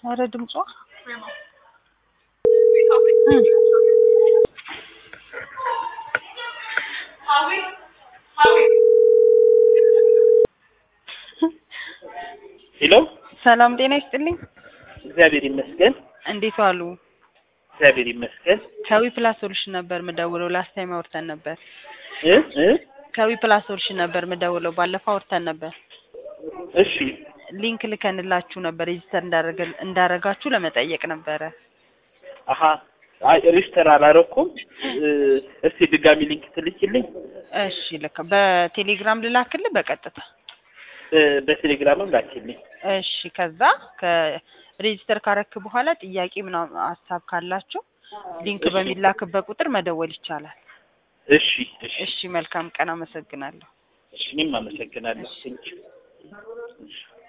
ኧረ ድምጿ ሄሎ ሰላም ጤና ይስጥልኝ። እግዚአብሔር ይመስገን። እንዴት ዋሉ? እግዚአብሔር ይመስገን። ከዊ ፕላስ ሶሉሽን ነበር ምደውለው። ላስት ታይም አውርተን ነበር። እ እ ከዊ ፕላስ ሶሉሽን ነበር ምደውለው። ባለፈው አውርተን ነበር። እሺ ሊንክ ልከንላችሁ ነበር ሬጂስተር እንዳረገ እንዳረጋችሁ ለመጠየቅ ነበረ። አሀ አይ ሬጅስተር አላረኩም። እ እስቲ ድጋሚ ሊንክ ትልኪልኝ። እሺ ልክ በቴሌግራም ልላክልህ በቀጥታ በ- በቴሌግራምም ላኪልኝ። እሺ ከዛ ከሬጂስተር ካረክ በኋላ ጥያቄ ምናምን ሀሳብ ካላችሁ ሊንክ እሺ። በሚላክበት ቁጥር መደወል ይቻላል። እሺ እሺ እሺ መልካም ቀን፣ አመሰግናለሁ። እሺ እኔም አመሰግናለሁ። እሺ። ቴንኪው። እሺ